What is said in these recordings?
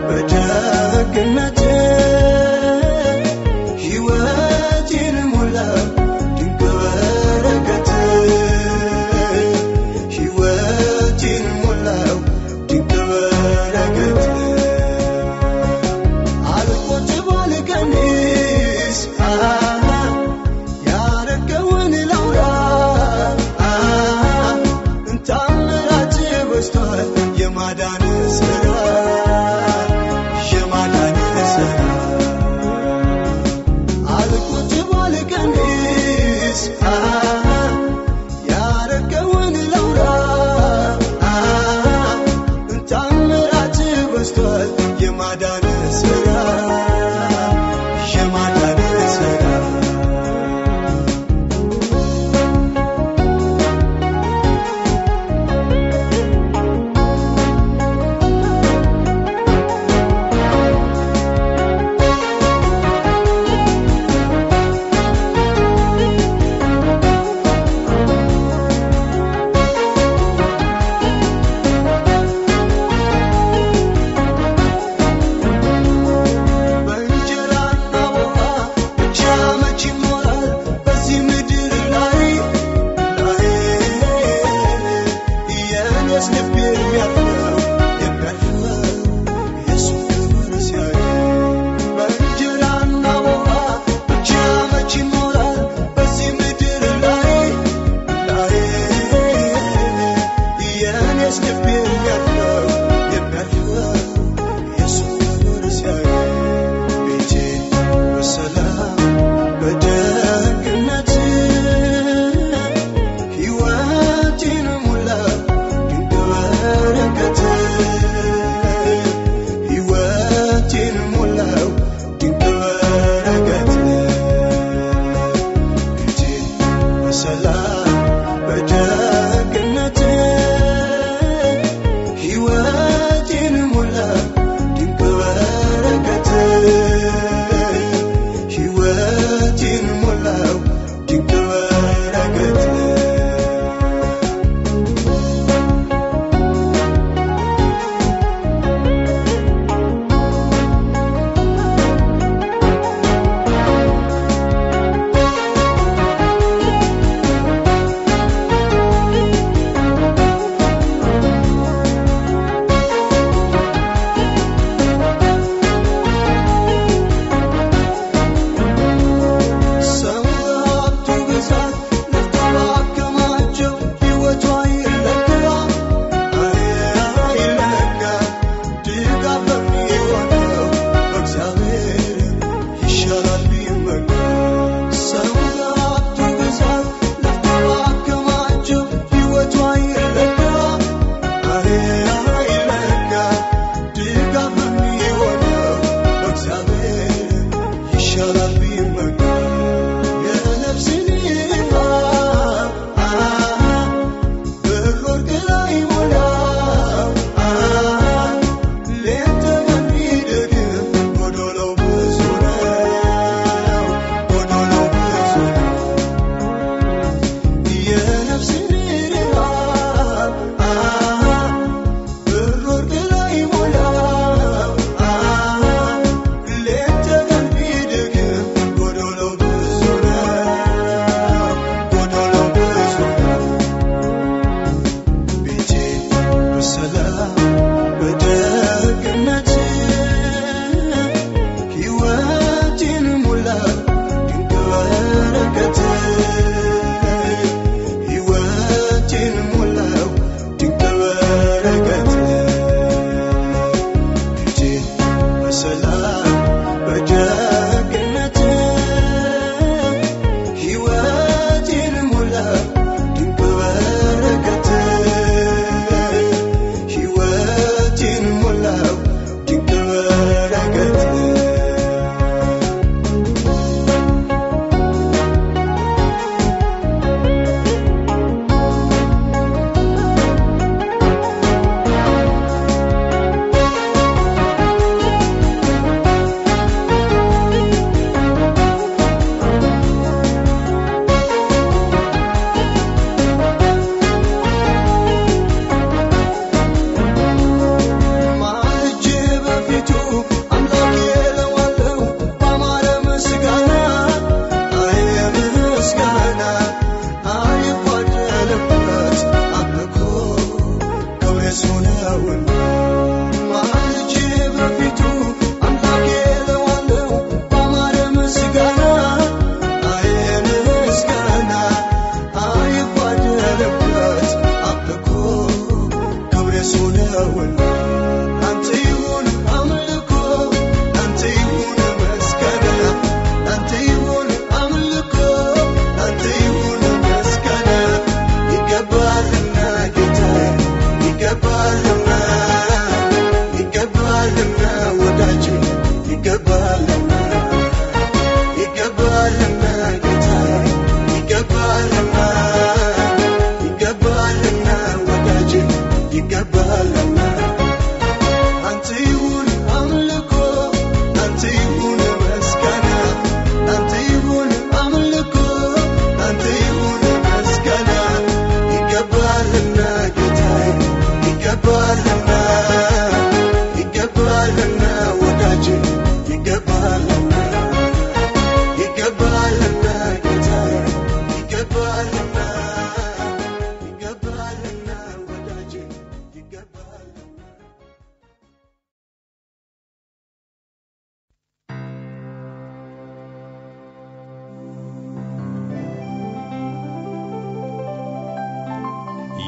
በደግነት ሕይወቴን ሞላ ድንቅ በረከት ሕይወቴን ሞላው ድንቅ በረከት አልቆጥብ አልቀንስ ያረገውን ላውራ ታምራት በዝቷል የማዳን ስራ የማዳን ስራ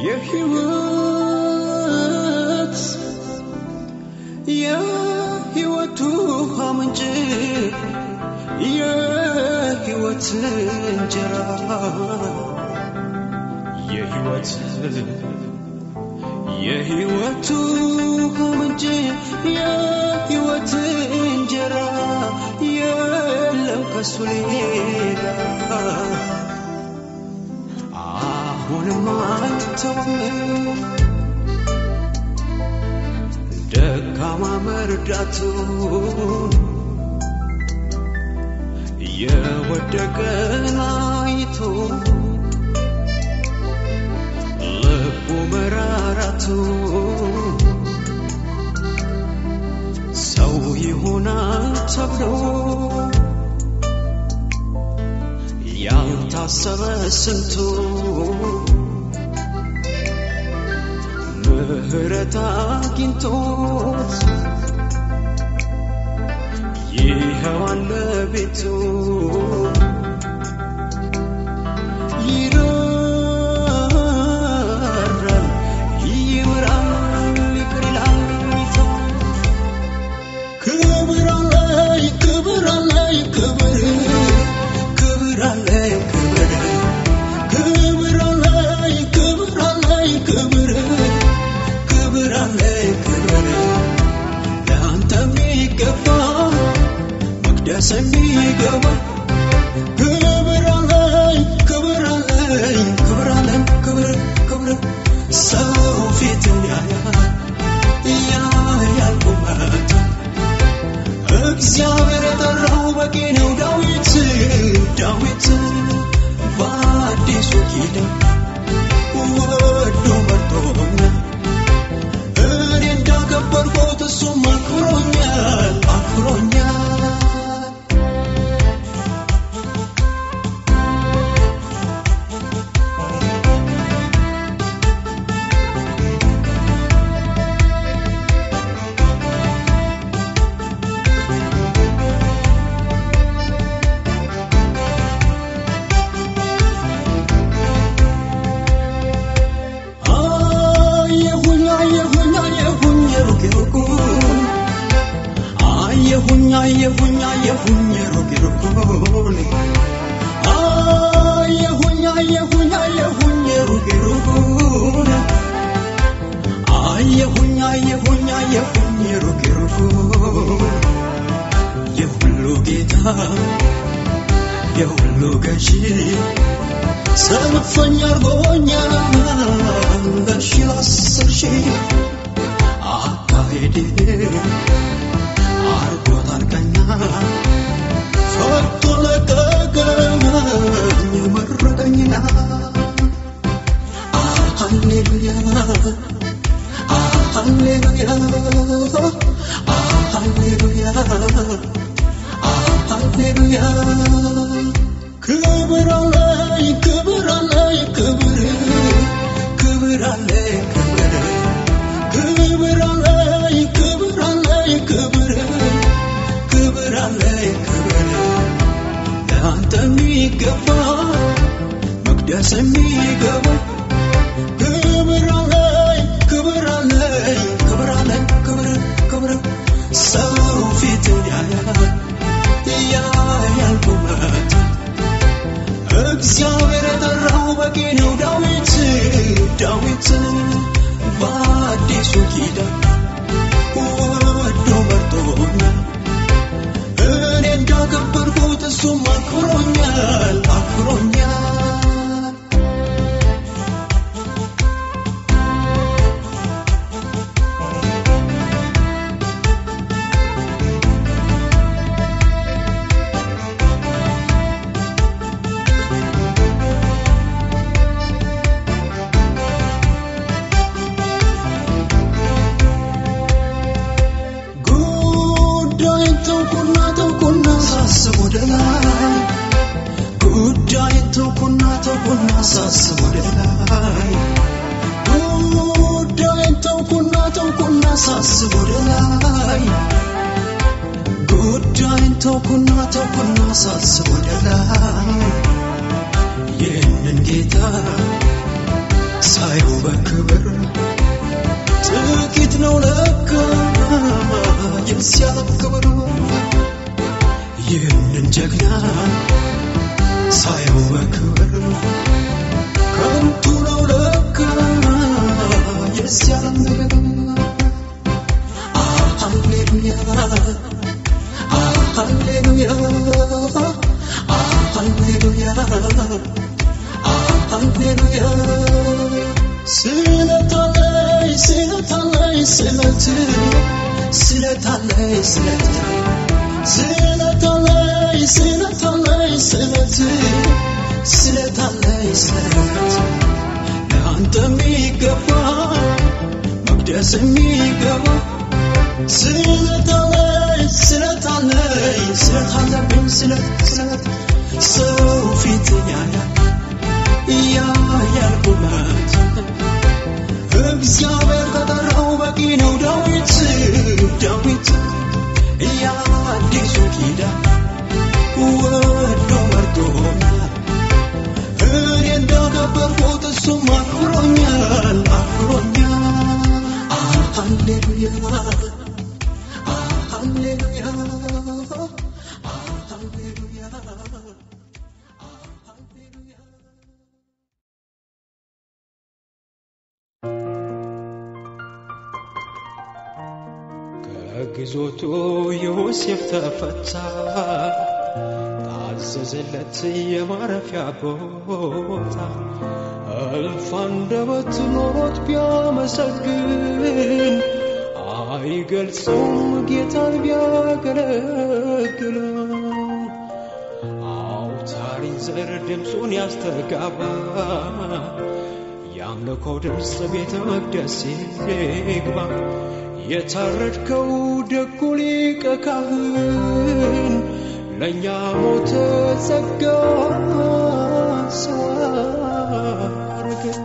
የሕይወት የሕይወት ውሃ ምንጭ የሕይወት እንጀራ የሕይወት የሕይወት ውሃ ምንጭ የሕይወት እንጀራ የለም ከሱ ሌላ አሁንም አትተውም ደካማ መርዳቱን የወደቀን አይቶ ልቡ መራራቱ ሰው ይሆናል ተብሎ ያልታሰበ ስንቱ ምህረት አግኝቶት ይኸው አለ ቤቱ ይራራል ይምራል ይቅር ይላል ይተዋል ክብር አለኝ ክብር አለኝ ክብር ክብር አለኝ ክብር ክብር አለኝ ክብር አለኝ ክብር ክብር አለኝ ክብር ለአንተ የሚገባ መቅደስ የሚገባ ክብር አለኝ ክብር አለኝ ክብር አለኝ ክብር ክብር ሰው ፊትን ያያል ያያል ቁመት እግዚአብሔር የጠራው በቂ ነው ዳዊት ዳዊት በአዲሱ ኪዳን ወዶ መርጦኛል እኔ እንዳከበርኩት እሱም አክብሮኛል አክብሮኛል አየሁኝ አየሁኝ አየሁኝ ሩቅ ሩቁን አየሁኝ አየሁኝ አየሁኝ ሩቅ ሩቁን አየሁኝ አየሁኝ አየሁኝ ሩቅ ሩቁን አየሁኝ አየሁኝ አየሁኝ ሩቅ ሩቁን የሁሉ ጌታ የሁሉ ገዢ ሰልፈኛ አርጎኛል ለሺ አስር ሺህ አካሄድ አርጎታል ቀኛ ፈቶ ለቀቀኝ መረቀኝና ሃሌሉያ ሃሌሉያ ሃሌሉያ ሃሌሉያ ክብር አለኝ ክብር አለኝ ክብር ክብር አለኝ ክብር ክብር አለኝ ክብር አለኝ ክብር ክብር አለኝ ክብር ለአንተ የሚገባ መቅደስ የሚገባ ክብር አለኝ ክብር አለኝ ክብር አለኝ ክብር ክብር ሰው ፊትን ያያል ያያል ቁመት እግዚአብሔር የጠራው በቂ ነው ዳዊት ዳዊት በአዲሱ ኪዳን ወዶ መርጦኛል እኔ እንዳከበርኩት እሱም አክብሮኛል አክብሮኛል ጉዳይን ተውኩና ተውኩና ሳስብ ወደ ላይ ጉዳይን ተውኩና ተውኩና ሳስብ ወደ ላይ ጉዳይን ተውኩና ተውኩና ሳስብ ወደ ላይ ጉዳይን ተውኩና ተውኩና ሳስብ ወደ ላይ ይህንን ጌታ ሳየው በክብር ጥቂት ነው ለካ የዚያ ክብር ይህንን ጀግና ሳየው በክብር ከንቱ ነው ለካ የዚያ ነገር ሃሌሉያ ሃሌሉያ ሃሌሉያ ሃሌሉያ ስለታለይ ስለታለይ ስለት ስለታለይ ስለት ስለታለይ ስለታለይ ስለት ስለታለይ ስለት ለአንተ የሚገባ መቅደስ የሚገባ ስለታለይ ስለታለይ ስለታለብኝ ስለት ስለት ሰው ፊት ያያል ያያል ቁመት እግዚአብሔር ከጠራው በቂ ነው ዳዊት ዳዊት የአዲሱ ኪዳን ወዶ መርጦኛል እኔ እንዳከበርኩት እሱም አክብሮኛል አክብሮኛል ሃሌሉያ ሃሌሉያ ሃሌሉያ ከግዞቱ ዮሴፍ ተፈታ፣ ታዘዘለት የማረፊያ ቦታ። እልፍ አንደበት ኖሮት ቢያመሰግን አይገልጸውም ጌታን ቢያገለግለው። አውታሪን ዘር ድምፁን ያስተጋባ የአምልኮው ድምፅ ቤተ መቅደስ ይግባ። የታረድከው ደጉ ሊቀ ካህን ለእኛ ሞተ ጸጋ ሰው አረገን።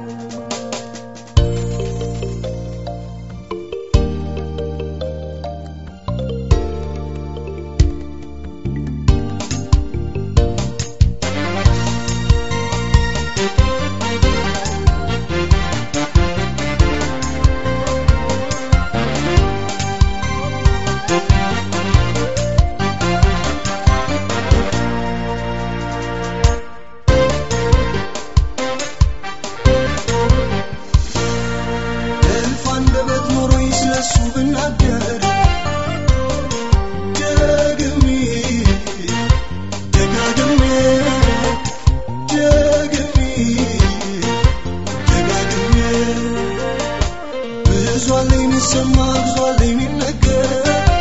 እልፍ አንደበት ኖሮኝ ስለሱ ብናገር ደግሜ ደጋግሜ ደግሜ ደጋግሜ ብዙ አለ የሚሰማ ብዙ አለ የሚነገር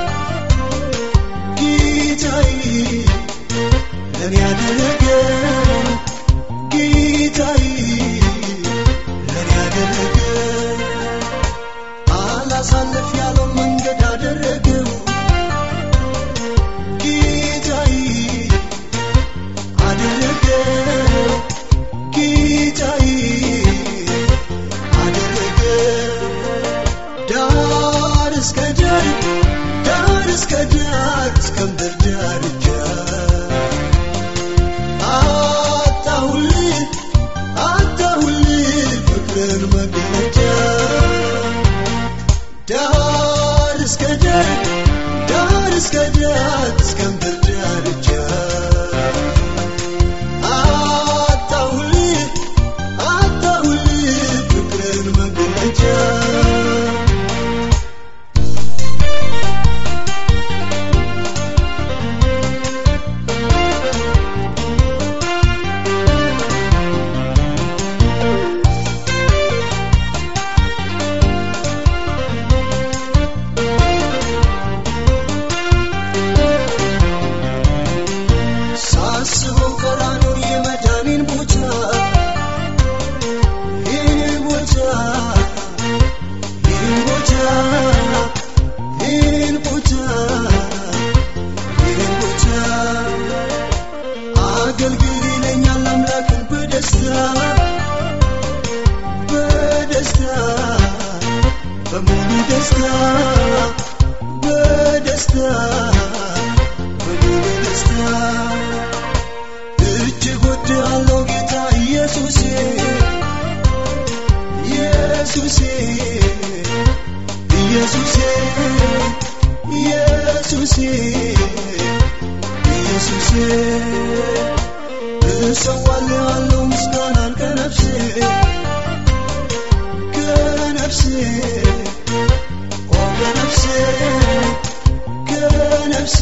ጌታዬ ለእኔ ያደረገ ጌታዬ ለእኔ ያደረገ አላሳልፍ ያለው መንገድ አደረገው ጌታዬ አደረገው ጌታዬ አደረገው ዳር እስከ ዳር ዳር እስከ ዳር እስከ ምድር ዳርቻ አጣሁልህ አጣሁልህ ፍቅርን መገለጫ ዳር እስከ ዳር ዳር እስከ ዳር እስከ ምድር ዳርቻ አጣሁልህ አጣሁልህ ፍቅርን መገለጫ ሳስበው ቀራንዮ የመዳኔን ቦታ ይህን ቦታ ይህን ቦታ ይህን ቦታ ይህን ቦታ አገልግል ይለኛል አምላክን በደስታ በደስታ በሙሉ ደስታ በደስታ በሙሉ ደስታ እጅግ ወድሃለሁ ጌታ ኢየሱሴ ኢየሱሴ ኢየሱሴ ኢየሱሴ ኢየሱሴ እሰዋልሃለሁ ምስጋናን ከነፍሴ ከነፍሴ ኦ ከነፍሴ ከነፍሴ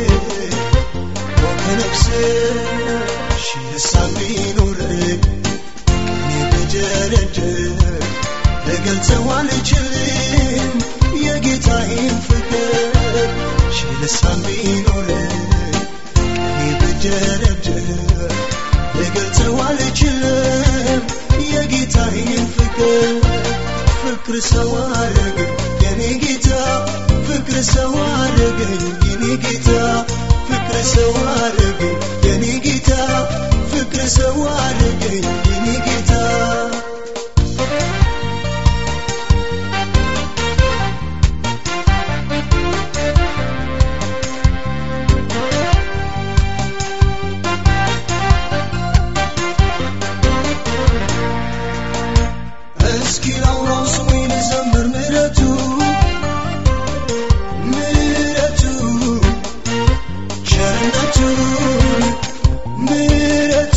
ኦ ከነፍሴ ሺህ ልሳን ቢኖረኝ እኔ ብደረድር ልገልጸው አልችልም የጌታዬን ፍቅር ሺህ ልሳን ቢኖረኝ እኔ ብደረድር ልገልጸው አልችልም የጌታዬን ፍቅር ፍቅር ሰው አረገኝ የኔ ጌታ ፍቅር ሰው አረገኝ የኔ ጌታ ፍቅር ሰው አረገኝ የኔ ጌታ ፍቅር ሰው አረገኝ የኔ ጌታ እስኪ ላውራው ስሙኝ ልዘምር ምሕረቱ ምሕረቱ ቸርነቱ ምሕረቱ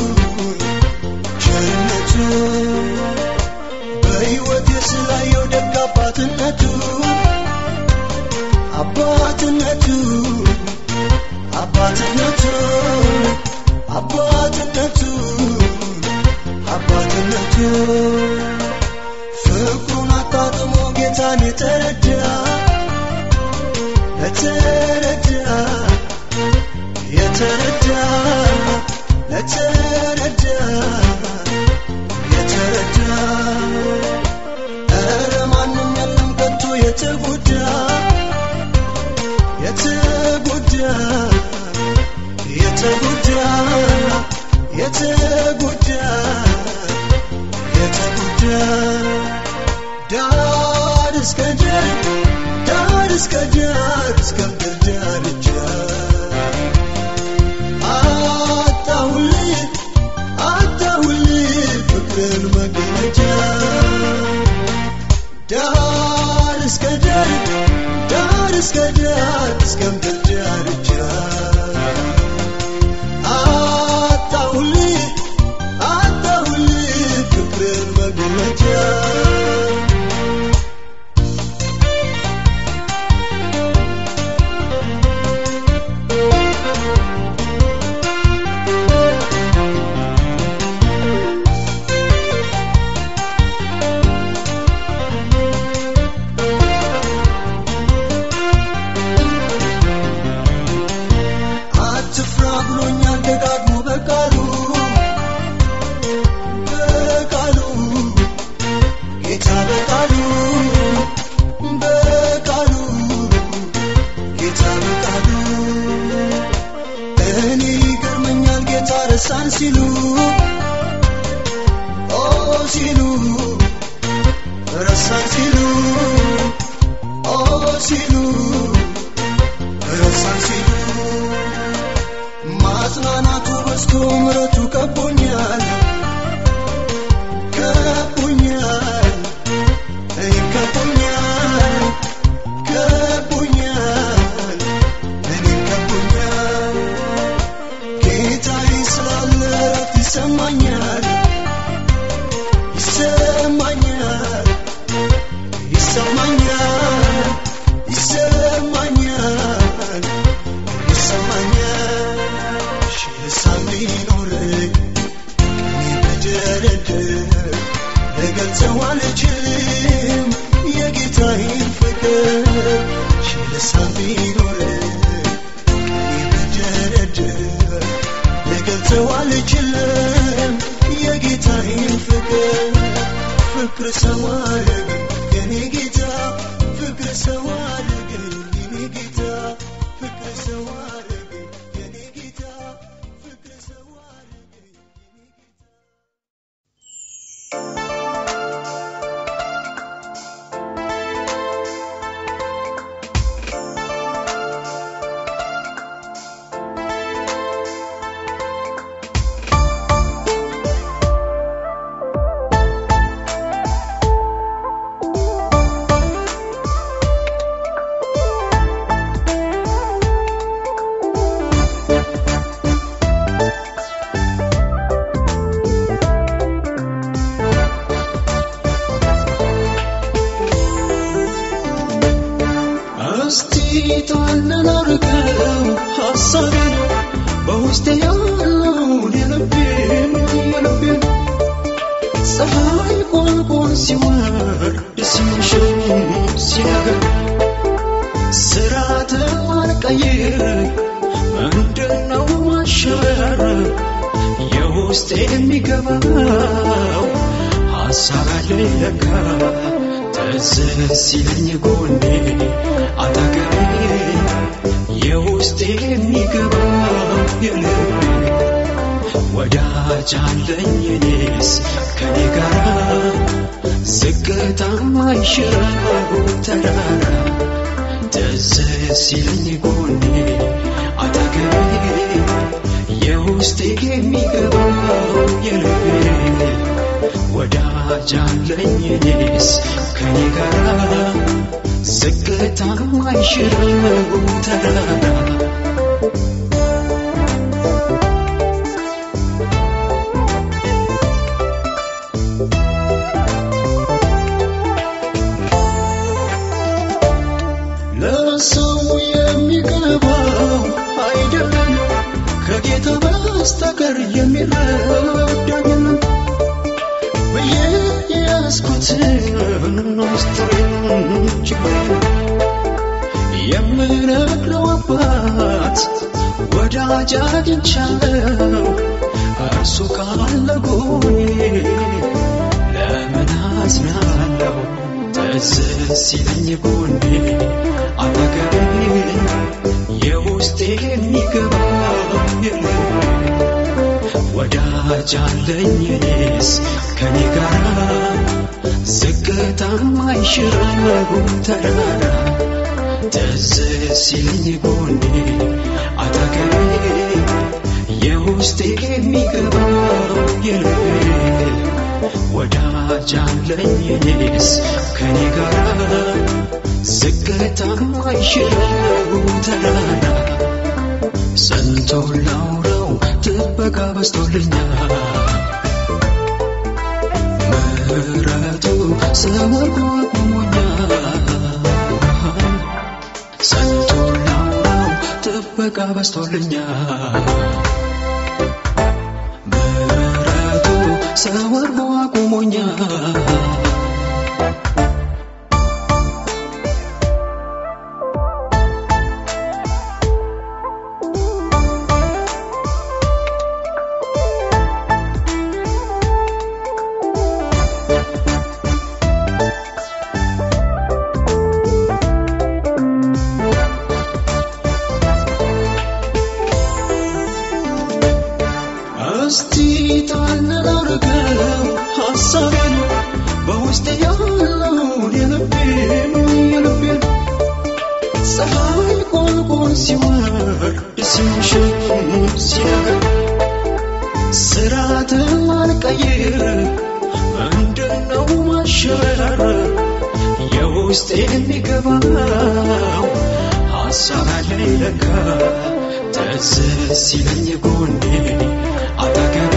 ቸርነቱ በሕይወቴ ስላየው ደግ አባትነቱ አባትነቱ አባትነቱ አባትነቱ አባትነቱ ፍቅሩን አጣጥሞ ጌታን የተረዳ ለተረዳ የተረዳ ለተረዳ የተረዳ ኧረ ማንም የለም ከቶ የተጎዳ የተጎዳ የተጎዳ የተጎዳ የተጎዳ ዳር እስከ ዳር ዳር እስከ ዳር እስከ ምድር ዳርቻ አጣሁልህ አጣሁልህ ፍቅርን መገለጫ ዳር እስከ ዳር ዳር እስከ ዳር እስከ ምድር ዳርቻ አጣሁልህ አጣሁልህ ፍቅርን መገለጫ አትፍራ ብሎኛል ደጋግሞ በቃሉ በቃሉ ጌታ በቃሉ በቃሉ ጌታ በቃሉ እኔ ይገርመኛል ጌታ ረሳን ሲሉ ኦ ሲሉ ረሳን ሲሉ ኦ ሲሉ ረሳን ሲሉ ማጽናናቱ በዝቶ ምረቱ ከቦኛል ከቦኛል እኔም ከቦኛል ከቦኛል እኔም ከቦኛል ጌታዬ ስላለ እረፍት ይሰማኛል ይሰማኛል ይሰማኛል ይሰማኛል ይሰማኛል ሺህ ልሳን ቢኖረኝ እኔ ብደረድር ልገልጸው አልችልም የጌታዬን ፍቅር ሺህ ልሳን ቢኖረኝ እኔ ብደረድር ልገልጸው አልችልም የጌታዬን ፍቅር ፍቅር ሰው አረገኝ የኔ ጌታ ፍቅር ሰው አረገኝ የኔ ጌታ ፍቅር ሰው አረገኝ የኔ ጌታ ፍቅር ሰው አረገኝ የኔ ጌታ ♪ ላድርገው ሐሳቤን በውስጤ ያለውን የልቤን የልቤን ፀሐይ ቁልቁል ሲወርድ ሲመሽም ሲነጋም ስርዓት አልቀይር ምንድነው ማሸበር የውስጤ የሚገባው ሐሳብ አለኝ ለካ ትዝ ሲለኝ ጎኔ አጠገቤ የውስጤ የሚገባው የልቤ ወዳጅ አለኝ እኔስ ከኔ ጋራ ዝቅታ ማይሽረው ተራራ ትዝ ሲለኝ ጎኔ አጠገቤ የውስጤ የሚገባው የልቤ ወዳጅ አለኝ እኔስ ከኔ ጋራ ዝቅታ ማይሽረው ተራራ ለሰው የሚገባው አይደለም ከጌታ በስተቀር የሚረዳኝን ብዬ ያስኩትን ምስጢሬን ችግሬን የምነግረው አባት ወዳጅ አግኝቻለሁ እርሱ ካለ ጎኔ ለምን አዝናለሁ ትዝ ሲለኝ ጎኔ አጠገቤ የውስጤ የሚገባው የልቤ ወዳጅ አለኝ እኔስ ከኔ ጋራ ዝቅታ ማይሽረው ተራራ ትዝ ሲለኝ ጎኔ አጠገቤ የውስጤ የሚገባው የልቤ ወዳጅ አለኝ እኔስ ከኔ ጋራ ዝቅታ ማይሽረው ተራራ ሰንቶ ላውራው ጥበቃ በስቶልኛል ምሕረቱ ሰወርጎ አቁሞኛል ሰንቶ ላውራው ጥበቃ በስቶልኛል ምሕረቱ ሰወርጎ አቁሞኛል እስቲ ጣል አድርገው ሐሳቤን በውስጤ ያለውን የልቤን የልቤን ፀሐይ ቁልቁል ሲወርድ ሲመሽም ሲነጋ ስርዓትን አልቀይር ምንድነው ማሸበር የውስጤ የሚገባው ሐሳብ አለኝ ለካ ትዝ ሲለኝ ጎኔ አጠገቤ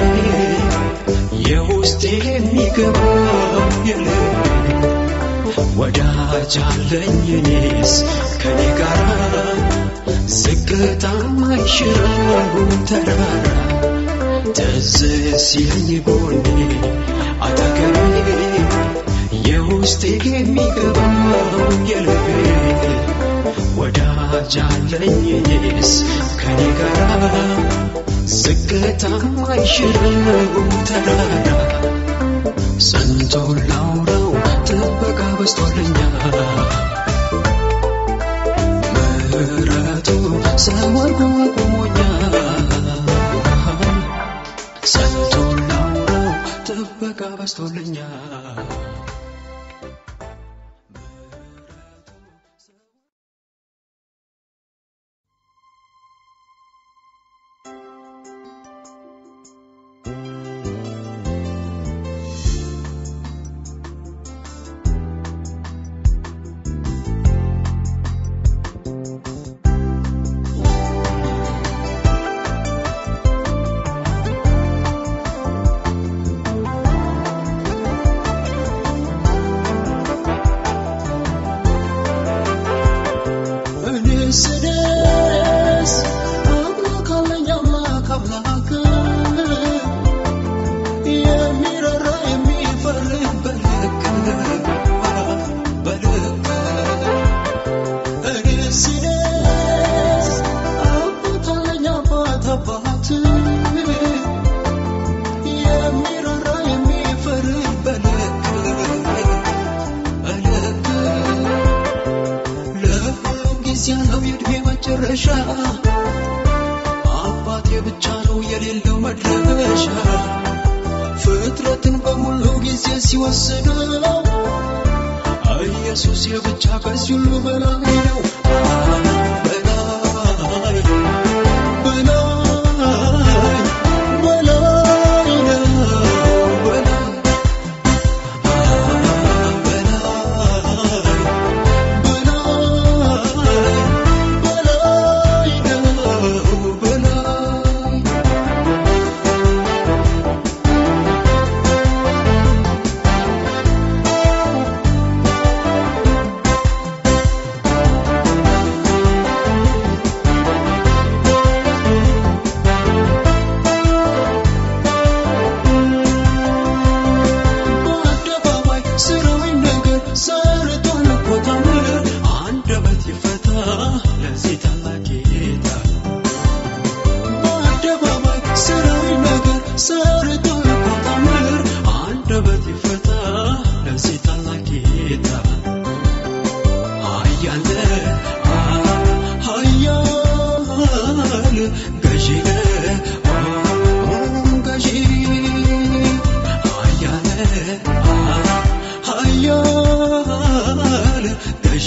የውስጤ የሚገባው የልቤ ወዳጅ አለኝ እኔስ ከኔ ጋራ ዝቅታ ማይሽረው ተራራ ትዝ ሲለኝ ጎኔ አጠገቤ የውስጤ የሚገባው የልቤ ወዳጅ አለኝ እኔስ ከኔ ጋራ ዝቅታ ማይሽረው ተራራ ሰንቶ ላውራው ጥበቃ በስቶልኛል ምሕረቱ ሰወርጎ አቁሞኛል ሰንቶ ላውራው ጥበቃ በስቶልኛል የእድሜ መጨረሻ አባቴ ብቻ ነው የሌለው መድረሻ ፍጥረትን በሙሉ ጊዜ ሲወስነው ኢየሱስ የብቻ ከዚህ ሁሉ በላይ ነው በላይ በላይ በላይ ነው በላይ በአደባባይ ስራዊ ነገር ሰርቷል እኮ ታምር አንደበት ይፈታ ለዚህ ታላቅ ጌታ በአደባባይ ስራዊ ነገር ሰርቷል እኮ ታምር አንደበት ይፈታ ለዚህ ታላቅ ጌታ ኃያል ኃያል ገዢ ገዢ ኃያል ኃያል ገዢ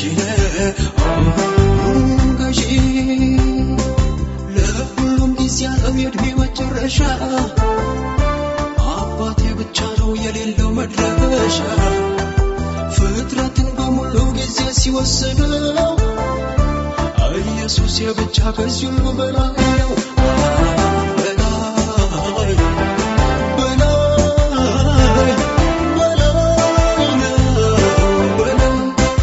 ገዢ ለሁሉም ጊዜ ያለው የእድሜ መጨረሻ አባቴ ብቻ ነው የሌለው መድረሻ ፍጥረትን በሙሉ ጊዜ ሲወስነው ኢየሱስ የብቻ ከዚህ ሁሉ በላይ ነው በላይ በላይ በላይ ነው በላይ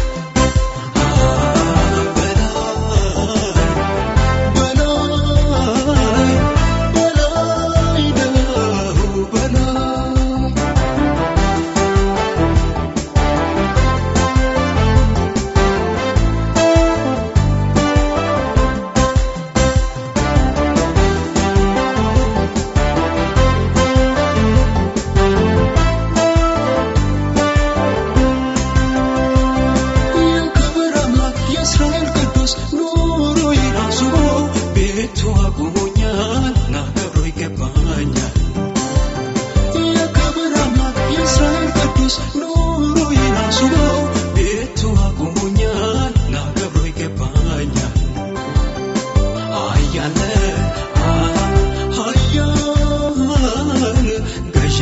በላይ በላይ ነው በላይ የክብር አምላክ የእስራኤል ቅዱስ ኑሮዬን አስቦ ቤቱ አቁሞኛል ላከብሮ ይገባኛል የክብር አምላክ የእስራኤል ቅዱስ ኑሮዬን አስቦ ቤቱ አቁሞኛል ላከብሮ ይገባኛል ኃያል ኃያል ገዢ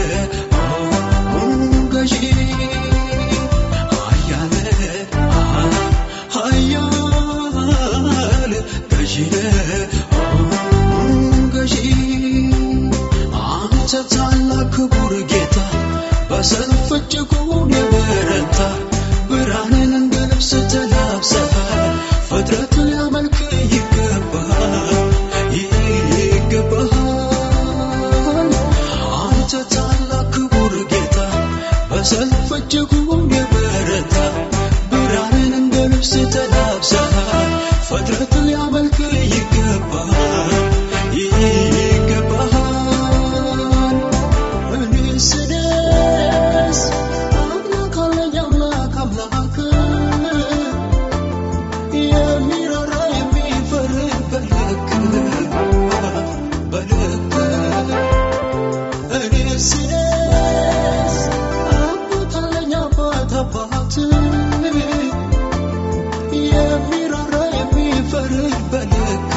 ገዢ ኃያል ኃያል ገዢ ገዢ አንተ ታላቅ ክቡር ጌታ በሰልፍ እጅጉን የበረታ ብርሃንን እንደ ልብስ ተላብሰሃል ፍጥረት ሊያመልክ ይገባል ይገባል አንተ ታላቅ ክቡር ጌታ በሰልፍ እጅጉን የበረታ ብርሃንን እንደ ልብስ ተላብሰሃል ፍጥረት ሊያመልክ ይገባል ይገባል እኔ ስደስ አምላክ አለኝ አምላክ አምላክ የሚራራ የሚፈርድ በልክ በልክ እኔ ስደስ አባት አለኝ አባት አባት የሚራራ የሚፈርድ በልክ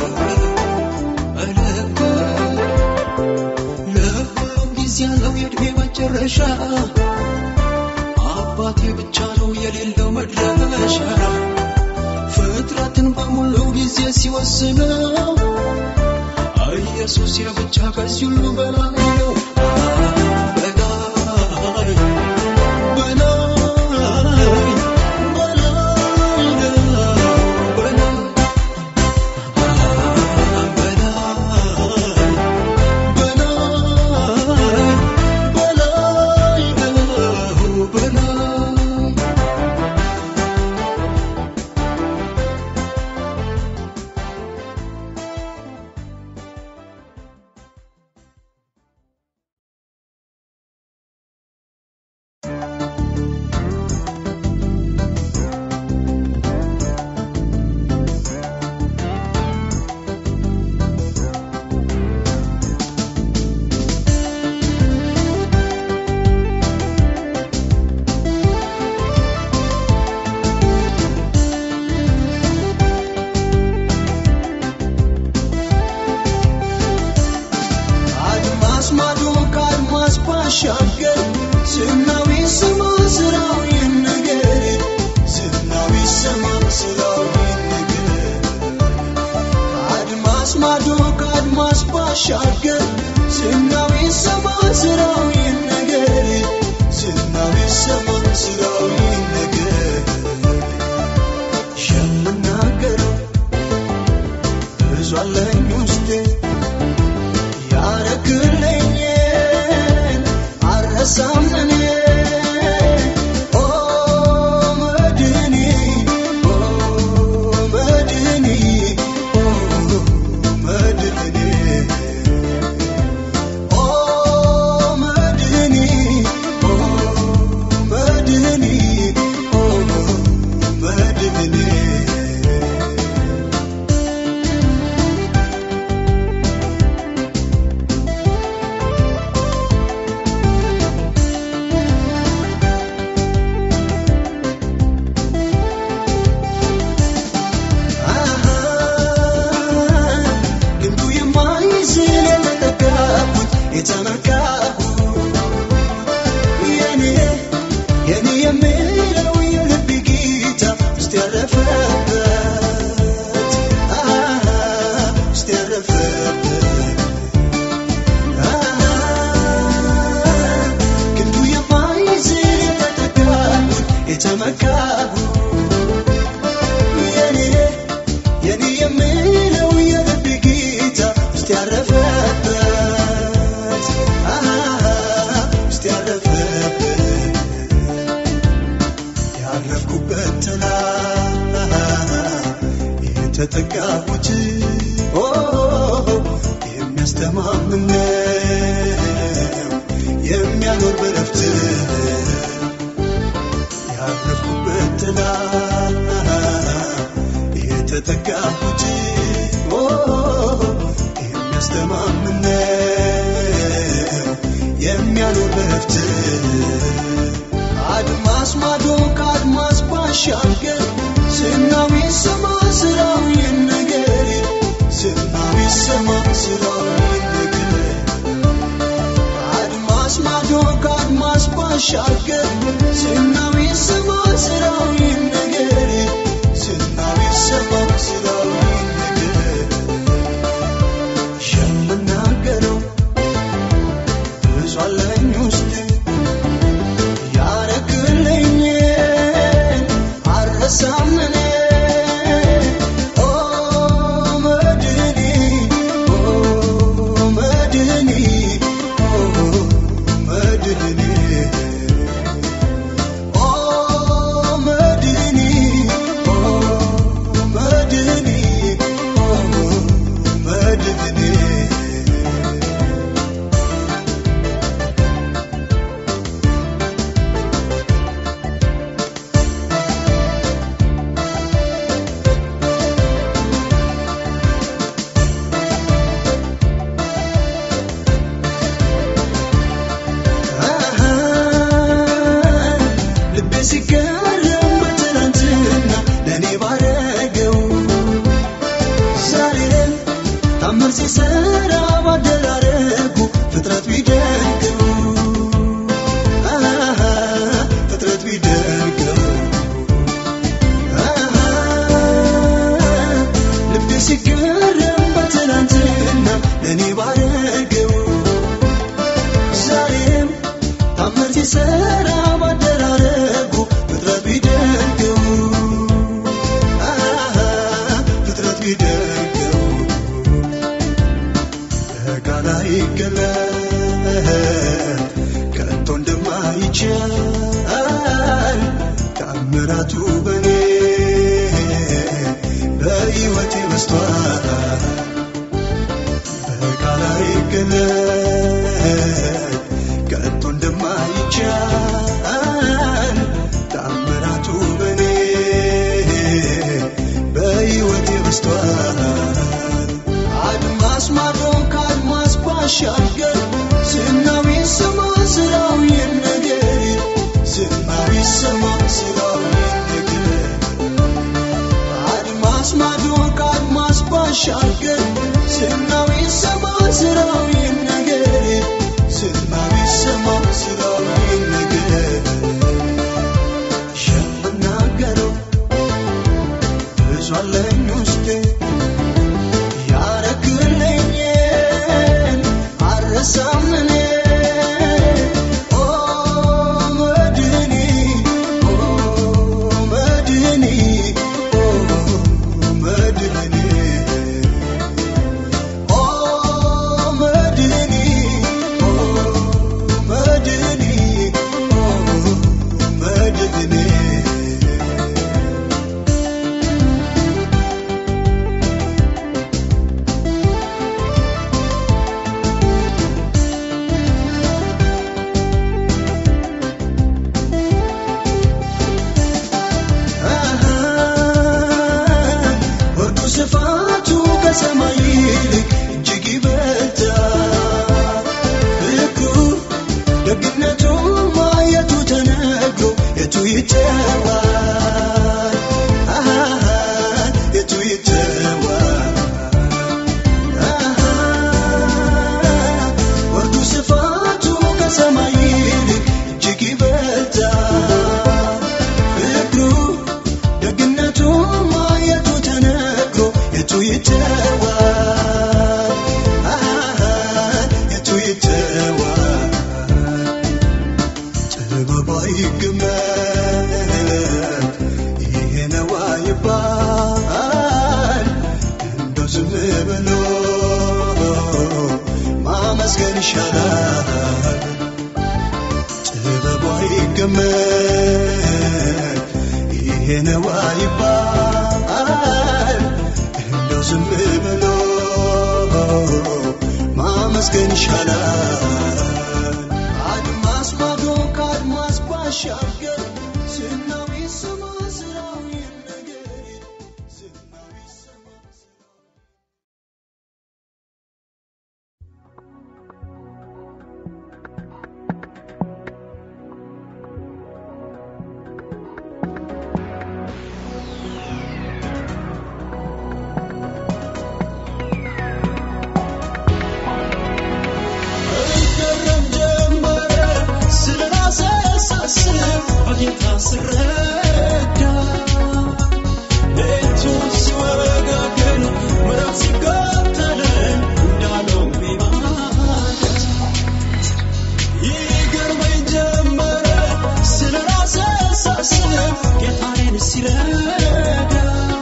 በልክ ለሁሉም ጊዜ ያለው የእድሜ መጨረሻ አባቴ ብቻ ነው የሌለው መድረሻ ፍጥረትን በሙሉ ጊዜ ሲወስነው ኢየሱስ የብቻ ከዚህ ሁሉ በላይ ማዶ ከአድማስ ባሻገር ዝናው ይሰማ ስራው ይነገር ዝናው ይሰማ ስራው ይነገር የምናገረው ብዙ አለኝ ውስጤ ያረክልኝን አልረሳም እኔ ኦ መድኒ ኦ መድኒ ኦ መድኒ ኦ መድኒ ኦ መድኒ ኦ መድኒ ልምዱ የማይዝል የተጠጋሁት የተመካሁት የኔ የኔ የምለው የልብ ጌታ ውስጥ ያረፈበት አሃ፣ ውስጥ ያረፈበት አሃ፣ ክንዱ የማይዝል የተጠጋሁት የተመካሁት የኔ የኔ የምለው የልብ ጌታ ውስጥ ያረፈበት አሃ፣ ውስጥ ያረፈበት ያረፍኩበት ጥላ የተጠጋሁት ኦ፣ የሚያስተማምን ነው የሚያኖር በረፍት ያረፍኩበት ጥላ የተጠጋሁት ኦ፣ የሚያስተማምን ነው የሚያኖር በረፍት አድማስ ማዶ ከአድማስ ባሻገር ዝናው ይሰማ ስራው ይነገር ዝናው ይሰማ ስራው ይነገር አድማስ ማዶ ከአድማስ ባሻገር ዝናው ይሰማ ስራው ይነገር ዝናው ይሰማ ስራው ይነገር የምናገረው ብዙ አለኝ ውስጤ ያረክልኝን አልረሳም እኔ ኦ መድኒ ኦ መድኒ ኦ መድኒ ኦ መድኒ ኦ መድኒ ኦ መድኒ ልቤ ሲገረም በትናንትና ለእኔ ባረገው ዛሬም ታምር ሲሰራ ባደራረጉ ፍጥረት ቢደንቀው አሃ፣ ፍጥረት ቢደንቀው አሃ፣ ልቤ ሲገረም በትናንትና ለእኔ ባረገው ዛሬም ታምር ሲሰራ ባደራረጉ ፍጥረት ቢደንቀው አሃ፣ ፍጥረት ቢደንቀው በቃል አይገለጥ ከቶ እንደማይቻል ታምራቱ በኔ በሕይወቴ በስቷል በቃል አይገለጥ ከቶ እንደማይቻል ታምራቱ በኔ በሕይወቴ በስቷል አድማስ ማዶ ከአድማስ ባሻገር ዝናው ይሰማ ስራው ይነገር ዝናው ይሰማ ስራው ይነገር አድማስ ማዶ ከአድማስ ባሻገር ዝናው ይሰማ ስራው ይነገር ዝናው ይሰማ ስራው ይነገር የምናገረው ብዙ አለኝ ውስጤ ያረክልኝን ስፋቱ ከሰማይ ይልቅ እጅግ ይበልጣል። ፍቅሩ ደግነቱ ማየቱ ተነግሮ የቱ ይተዋል? አሃ የቱ ይተዋል? አሃ ወርዱ ስፋቱ ከሰማይ ይልቅ እጅግ ይበልጣል። ፍቅሩ ደግነቱ ማየቱ ተነግሮ የቱ ይተዋል? አሃ የቱ ይተዋል? ጥበቧ ይገመት ይሄ ነው አይባል እንደው ዝም ብሎ ማመስገን ይሻላል። ጥበቧ ይገመት ይሄ ነው አይባል እንደው ዝም ብሎ ማመስገን ይሻላል። አድማስ ማዶ ከአድማስ ባሻገር ዝናው ይሰማ ስራው ይነገር ዝናው ይሰማ ስራው እገረም ጀመረ ስለ ራሴ ሳስብ በጌታ ስረዳ ሌቱ ሲወጋገን ምዕራፍ ሲከተለን እንዳለው ቢማለት ይገርመኝ ጀመረ ስለ ራሴ ሳስብ ጌታዬን ሲረዳ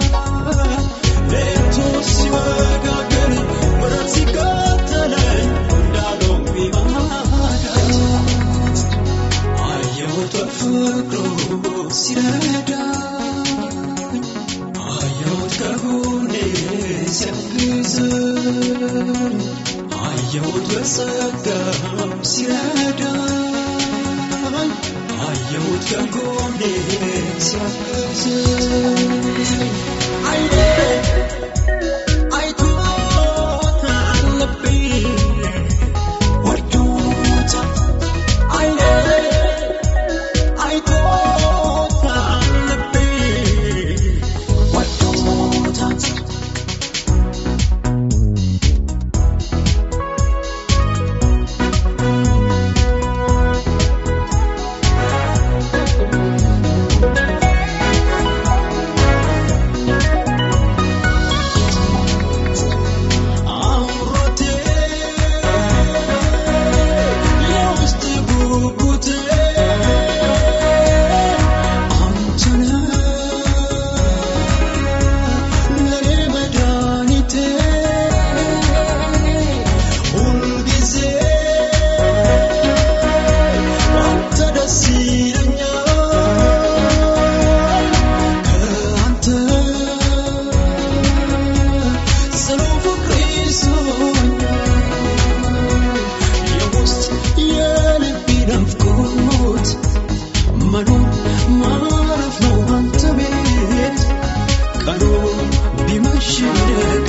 ሌቱ ሲወጋገን ምዕራፍ ሲከተለኝ እንዳለው ቢማለት አየሁት በፍቅሩ ሲረዳኝ አየሁት ከጎኔ ሲያግዘኝ አየሁት በጸጋው ሲረዳኝ አየሁት ከጎኔ ሲያግዘኝ አይኔ አይቶታል ልቤ ወዶታል አይኔ አይቶታል ልቤ ወዶታል አምሮቴ የውስጥ ጉጉቴ አንተነህ ለኔ መድኃኒቴ ሁልጊዜ አንተ ደስ ይለኛል ከአንተ ጽኑ ፍቅር ይዞኛል የውስጥ የልቤ ናፍቆት መኖር ማረፍ ነው አንተ ቤት ቀኑ ቢመሽ ቢነጋ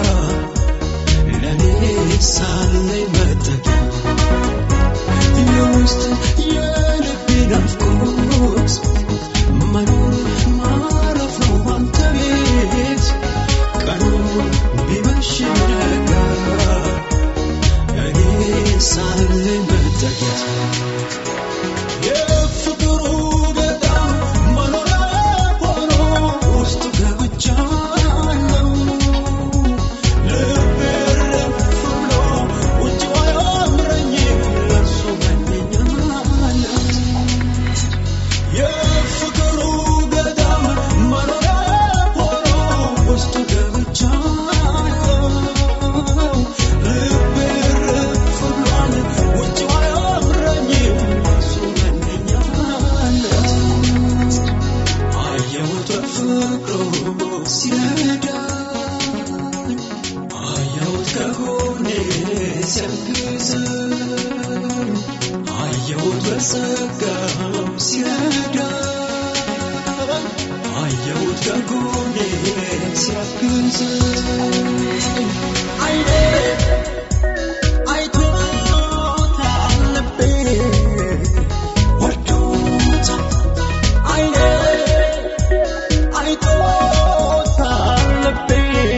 ለእኔ ሳለኝ መጠጊያ የውስጥ የልቤ ናፍቆት መኖር ማረፍ ነው አንተ ቤት ቀኑ ቢመሽ ቢነጋ እኔ ሳለኝ መጠጊያ የፍቅሩ ገዳም መኖሪያ ሆኖ ውስጡ ገብቻለሁ። ልቤ እረፍ ብሎ ውጭው አያምረኝም፣ ለእርሱ መኘኛለሁ። የፍቅሩ ገዳም መኖሪያ ሆኖ ውስጡ ገብቻለሁ። ልቤ እረፍ ብሏል፣ ውጭው አያምረኝም፣ ለእርሱ መኘኛለሁ። አየሁት በፍቅሩ ሲረዳኝ አየሁት ከጎኔ ሲያግዘኝ አየሁት በጸጋው ሲረዳኝ አየሁት ከጎኔ ሲያግዘኝ አግዘኝ አይኔ አይቶታል ልቤ ወዶታል አይኔ አይቶታል ልቤ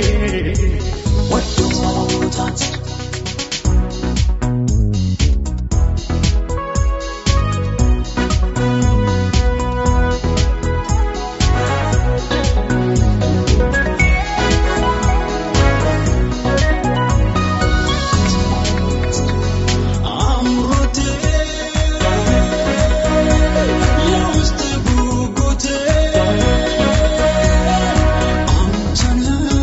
ወዶታል አምሮቴ የውስጥ ጉጉቴ አንተነ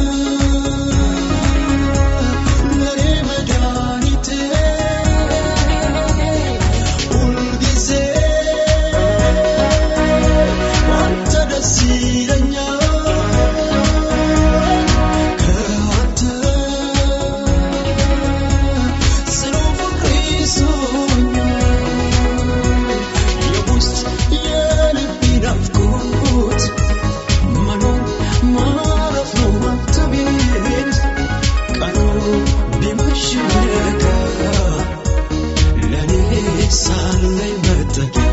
ለኔ መድኃኒቴ ሁልጊዜ አንተ ደስ ይለኛል ከአንተ ጽኑ ፍቅር ይዞኛል የውስጥ የልቤ ናፍቆት መኖር ማረፍ ነው አንተ ቤት ቀኑ ቢመሽ ቢነጋ ለኔ ሳለኝ መጠጊያ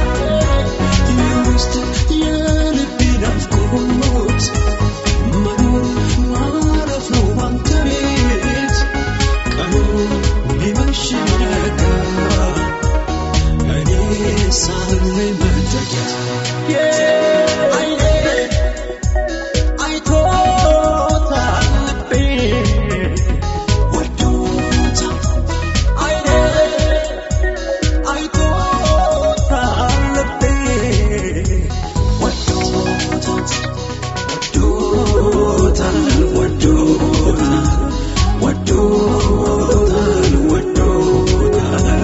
የውስጥ የልቤ ናፍቆት መኖር ማረፍ ነው አንተ ቤት ቀኑ ቢመሽ ቢነጋ እኔ ሳለኝ መጠጊያ አይኔ አይቶታል ልቤ ወዶታል አይኔ አይቶታል ልቤ ወዶታል ወዶታል ወዶታል ወዶታል ወዶታል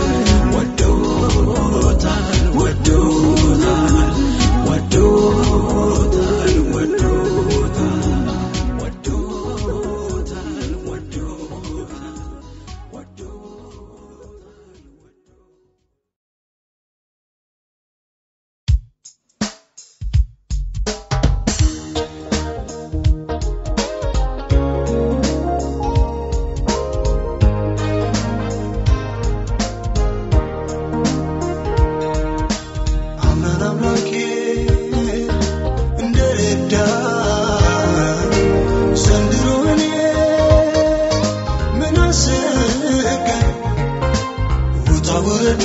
ወዶታል ወዶታል ወዶታል ወዶታል ወዶታል ወዶታል ወዶታል አምናን አምላኬ እንደረዳኝ ዘንድሮ እኔ ምን አሰጋኝ? ውጣ ውረዱ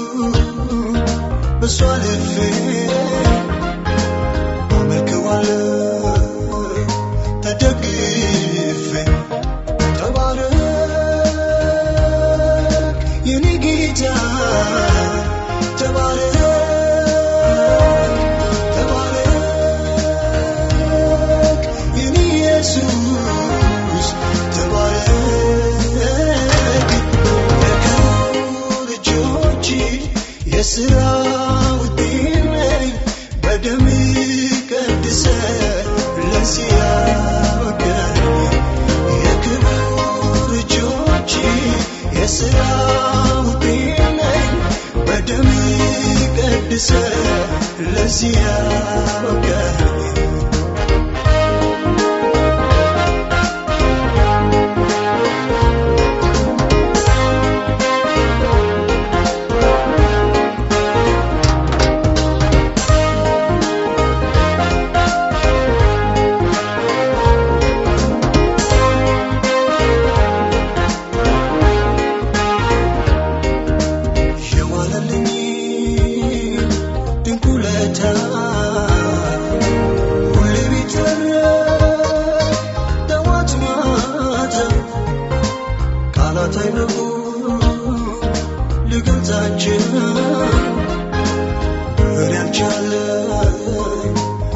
በሷ አልፌ አመልከዋለሁ ተደግፌ ተባረክ የኔ ጌታ ተባረክ ተባረክ የኔ ኢየሱስ ተባረክ የክቡር እጆች የሥራ ውጤት ነኝ በደም ቀድሰ ለዚህ ያበቃኝ የክቡር እጆች የሥራ ውጤት ነኝ በደም ቀድሰ ለዚህ ያበቃኝ የዋለልኝ ድንቅ ውለታ ሁሌ ቢተረክ ጠዋት ማታ ቃላት አይበቁ ልገልጻቸው እኔ አልቻለም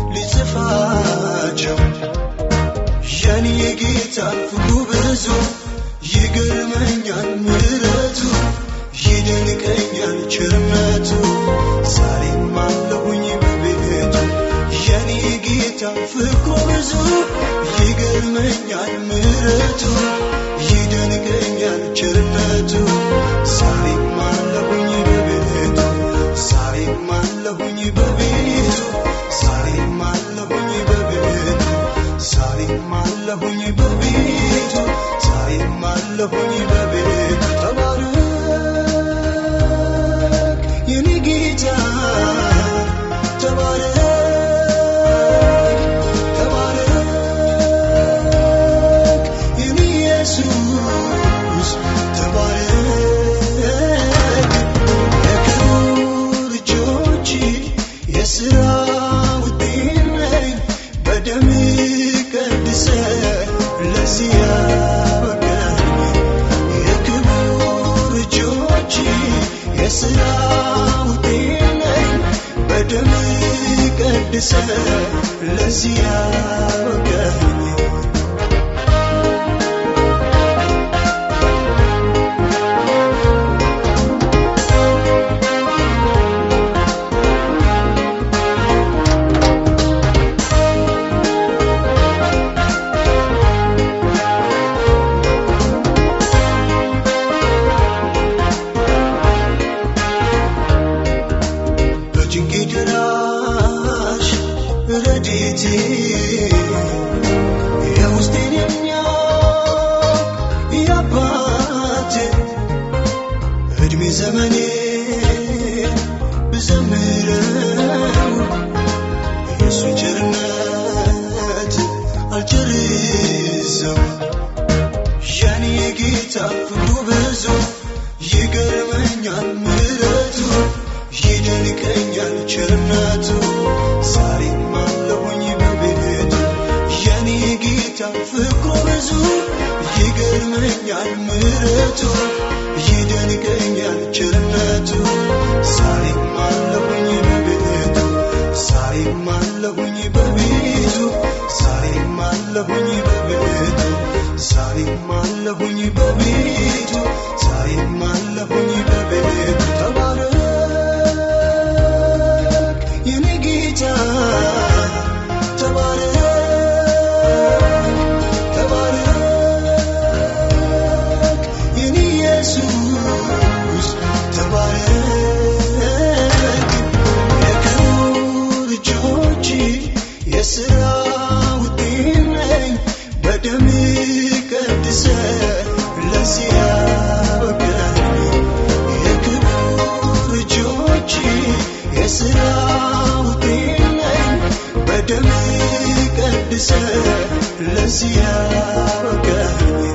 ሊጽፋቸው የኔ የጌታ ፍቅሩ ብዙ ይገርመኛል ምሕረቱ ይደንቀኛል ቸርነቱ ዛሬም አለሁኝ በቤቱ የኔ ጌታ ፍቅሩ ብዙ ይገርመኛል ምሕረቱ ይደንቀኛል ቸርነቱ ዛሬም አለሁኝ በቤቱ ዛሬም አለሁኝ በቤቱ ዛሬም አለሁኝ በቤቱ ዛሬም አለሁኝ አለሁኝ በቤቱ ተባረክ የኔ ጌታ ተባረክ ተባረክ የኔ ኢየሱስ ተባረክ የክቡር እጆች የሥራ ውጤት ነኝ በደም ቀድሰ ለዚህ ያበቃኝ የክቡር እጆች የሥራ ውጤት ነኝ በደም ቀድሰ ለዚህ ያበቃኝ በጭንቄ ደራሽ ረድኤቴ የውስጤን የሚያውቅ የአባቴ ዕድሜ ዘመኔ ብዘምረው የእሱን ቸርነት አልጨርሰው የኔ ጌታ ፍቅሩ ብዙ ይገርመኛል ምሕረቱ ይደንቀኛል ቸርነቱ ዛሬም አለሁኝ በቤቱ የኔ ጌታ ፍቅሩ ብዙ ይገርመኛል ምሕረቱ ይደንቀኛል ቸርነቱ ዛሬም አለሁኝ በቤቱ ዛሬም አለሁኝ በቤቱ ዛሬም አለሁኝ በቤቱ ዛሬም አለሁኝ በቤቱ ዛሬም አለሁኝ በቤቱ ተባረክ የኔ ጌታ ተባረክ ተባረክ የኔ ኢየሱስ ተባረክ የክቡር እጆች የሥራ ውጤት ነኝ በደም ቀድሰ ለዚህ ያበቃኝ የክቡር እጆች የሥራ ውጤት ነኝ በደም ቀድሰ ለዚህ ያበቃኝ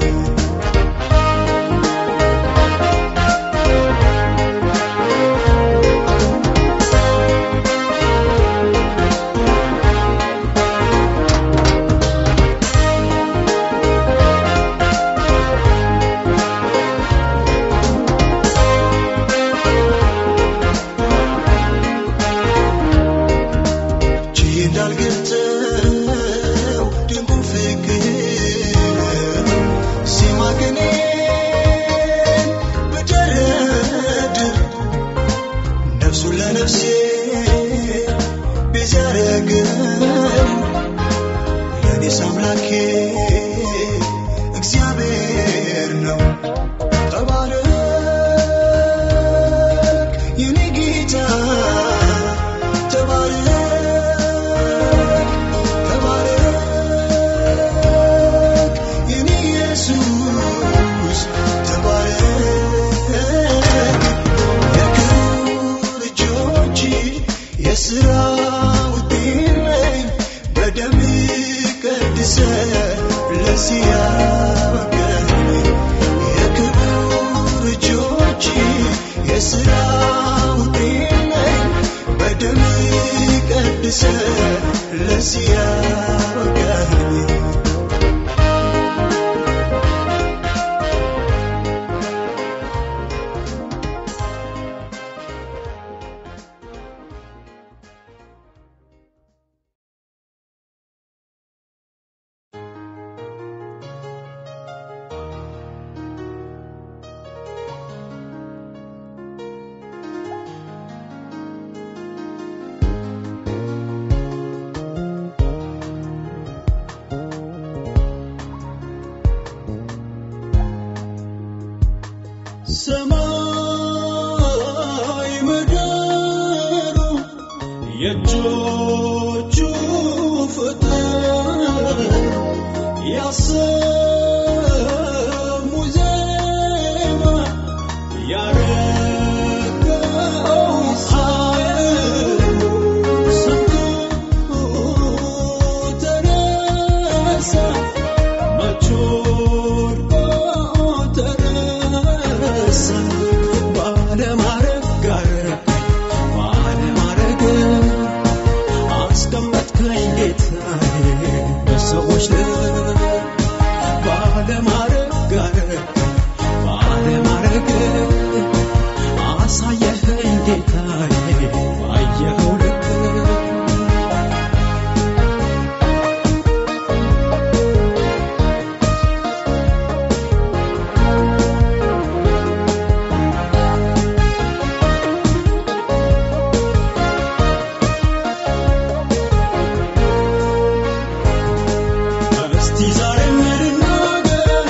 ችዬ እንዳልገልጸው ድንቁን ፍቅር ሲማግኔ ብደረድር ነፍሱን ለነፍሴ ቤዛ ያረገው ለእኔስ አምላኬ እግዚአብሔር ነው። ተባረክ የኔ ጌታ ተባረክ ተባረክ የኔ ኢየሱስ ተባረክ የክቡር እጆች የሥራ ውጤት ነኝ በደም ቀድሰ ለዚህ ያበቃኝ የክቡር እጆች የሥራ ውጤት ነኝ በደም ቀድሰ ለዚህ ያበቃኝ ሰማይ ምድሩ የእጆቹ ፍጥር ያሰሙ ዘንድ ባለማረግ ጋር ባለማረግ አሳየኸኝ ጌታዬ ባየኸው ልክ እስቲ ዛሬ ልናገር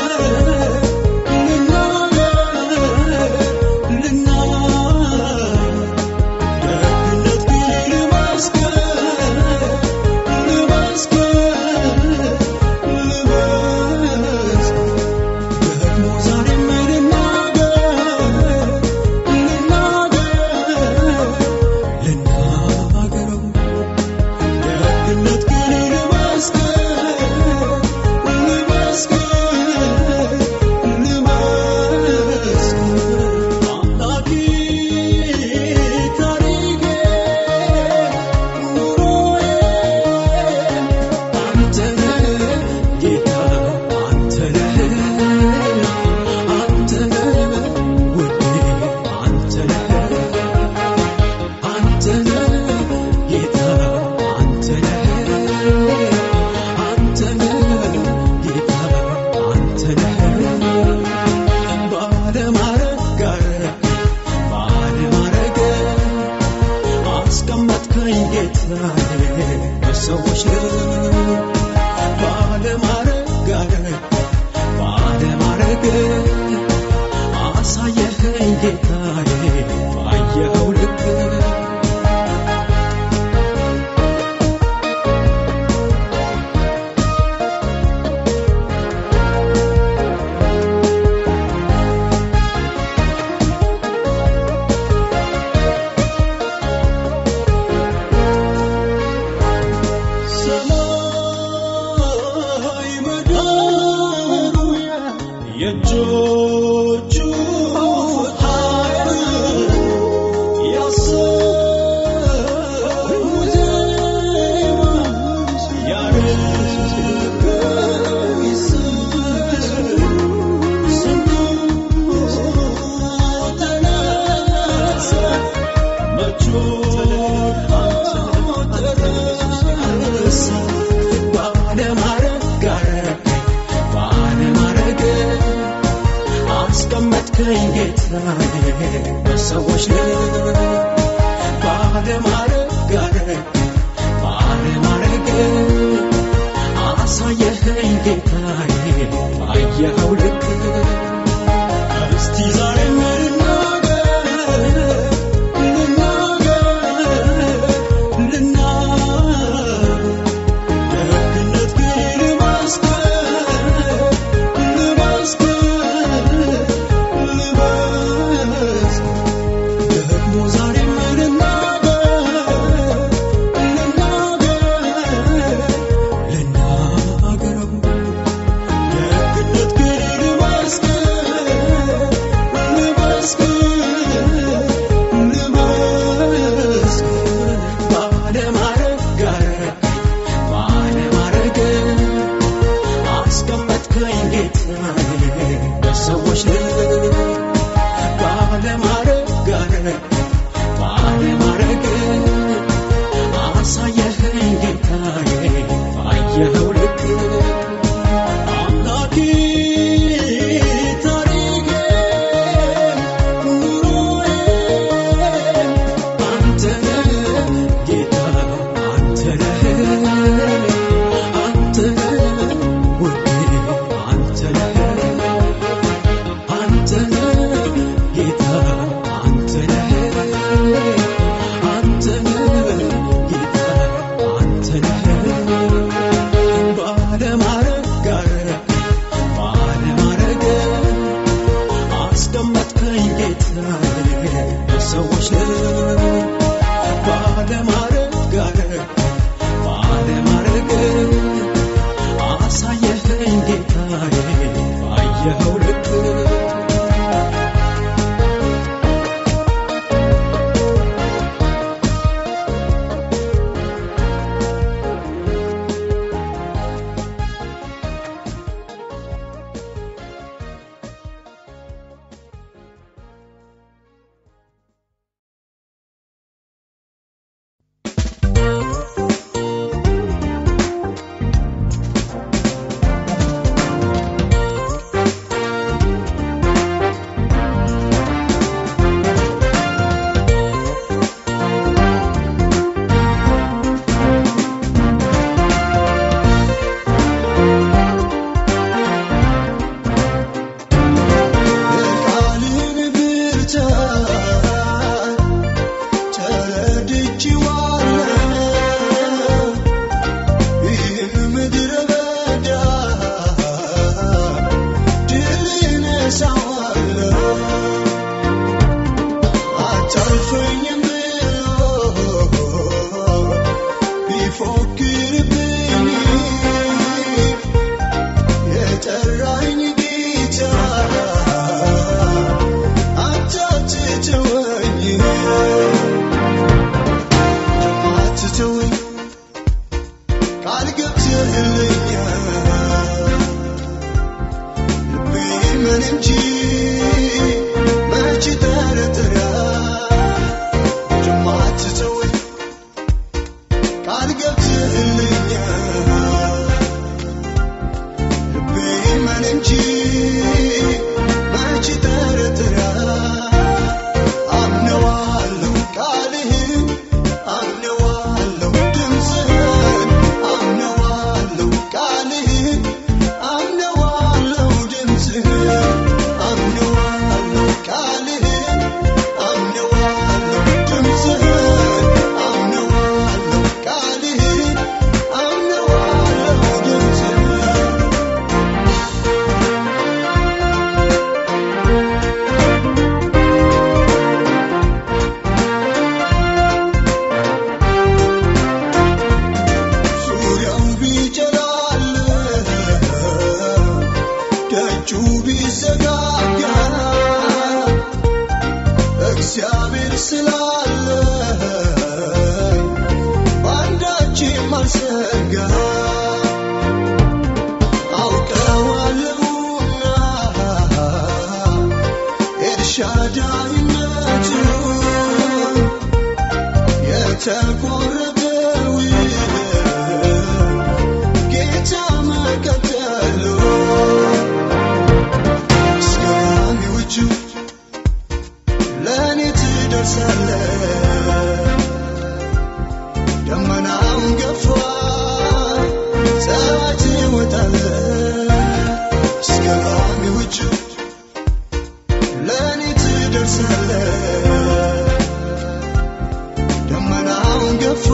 ልናገር ልናገር ደግነት ግን ልመስክር ልመስክር ልመስክር ደግሞ ዛሬም ልናገር ልናገር ልናገረው ደግነት ግን ልመስክር ልመስክር ልመስክር አምላኬ ታሪኬ ኑሮዬ አንተ ነህ ጌታ አንተ ነህ አንተ ነህ ውዴ አንተ ነህ አንተ ነህ ጌታ አንተ ነህ አንተ ነህ ጌታ አንተ ነህ ባለማረግ ጋር ባለማረግ አስቀመጥከኝ ጌታዬ በሰዎች ባለማረግ ጋር ባለማረግ አሳየኸኝ ጌታዬ ባየኸው ልክ ሰማይ ምድሩ የእጆቹ ኃይል ያሰሙት ዜማ ያረገው ይስር ስንቱ ተነሳ መቾ ተረሳ ባለማረግ ጋር ባለማረግ አስቀመጥከኝ ጌታዬ በሰዎች ላይ ባለማረግ ጋር ባለማረግ አሳየኸኝ ጌታዬ ባየኸው ልክ እስቲ ዛሬ ልናገር ልናገር ልናገር ደግነት ግን ልመስክር ልመስክር ልመስክር ደግሞ ዛሬም ልናገር ልናገር ልናገረው ደግነት ግን ልመስክር ልመስክር ልመስክር ባለማረግ ጋር ባለማረግ አስቀመጥከኝ ጌታዬ በሰዎች ላይ ባለማረግ ጋር ባለማረግ አሳየኸኝ ጌታዬ ባየኸው ልክ አምላኬ ታሪኬ ኑሮዬ አንተ ነህ ጌታ አንተ ነህ አንተ ነህ ውዴ አንተ ነህ አንተ ነህ ጌታ አንተ ነህ አንተ ነህ ጌታ አንተ ነህ ባለማረግ ጋር ባለማረግ አስቀመጥከኝ ጌታዬ በሰዎች ላይ ባለማረግ ጋር ባለማረግ አሳየኸኝ ጌታዬ ባየኸው ልክ እመን እንጂ መች ጠረጥራል ጀማትተወኝ ቃል ገብተህልኛል ልቤ እመን እንጂ መች ጠረጥራል አምነዋለሁ ቃልህን አምነዋለሁ ድምፅህን አምነዋለሁ ቃልህን አምነዋለሁ ድምፅህን አምነዋለሁ ቃልህን አምነዋለሁ ድምፅህን አምነዋለሁ ቃልህን አምነዋለሁ ድምፅህን ዙሪያው ቢጨላል ደጁ ቢዘጋጋ እግዚአብሔር ስላለ በአንዳችም አልሰጋ አውቀዋለሁና ኤልሻዳይነቱ የተቆረጠው ጌታ መከተሉ እስከሚዎቹ ለእኔ ትደርሳለ ደመናውን ገፋ ፀሐይ ትወጣለ እስከሚዎቹ ለእኔ ትደርሳለ ደመናውን ገፋ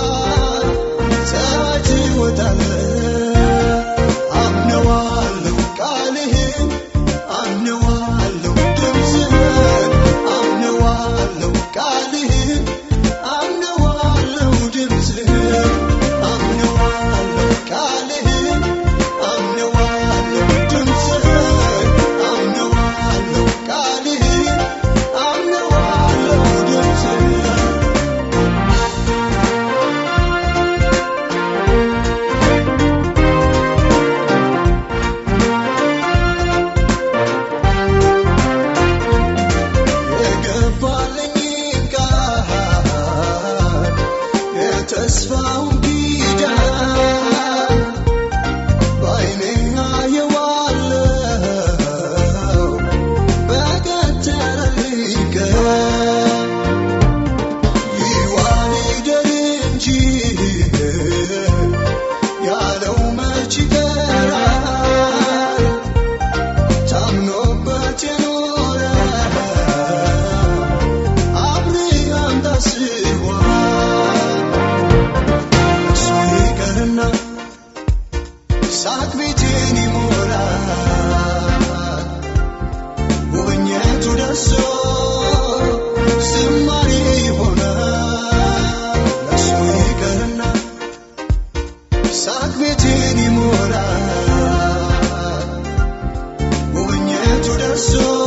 ፀሐይ ትወጣለህ አምነዋለሁ ቃልህን አምነዋለሁ ድምፅህን አምነዋለሁ ቃልህን አምነዋለሁ ድምፅህን አምነዋለሁ ቃልህን አምነዋለሁ ድምፅህን አምነዋለሁ ቃልህን አምነዋለሁ ድምፅህን የገባልኝ ቃል የተስፋውን ኪዳን በዓይኔ አየዋለሁ በቀጠረልኝ ቀን ይዋል ይደር እንጂ ያለው መች ይቀራል ታምኖበት የኖረ አብርሃም ታስቧል እሱ ይቀርና ሳቅ ቤቴን ይሞላል ጉብኝቱ ደርሶ ዝማሬ ይሆናል እሱ ይቀርና ሳቅ ቤቴን ይሞላል ጉብኝቱ ደርሶ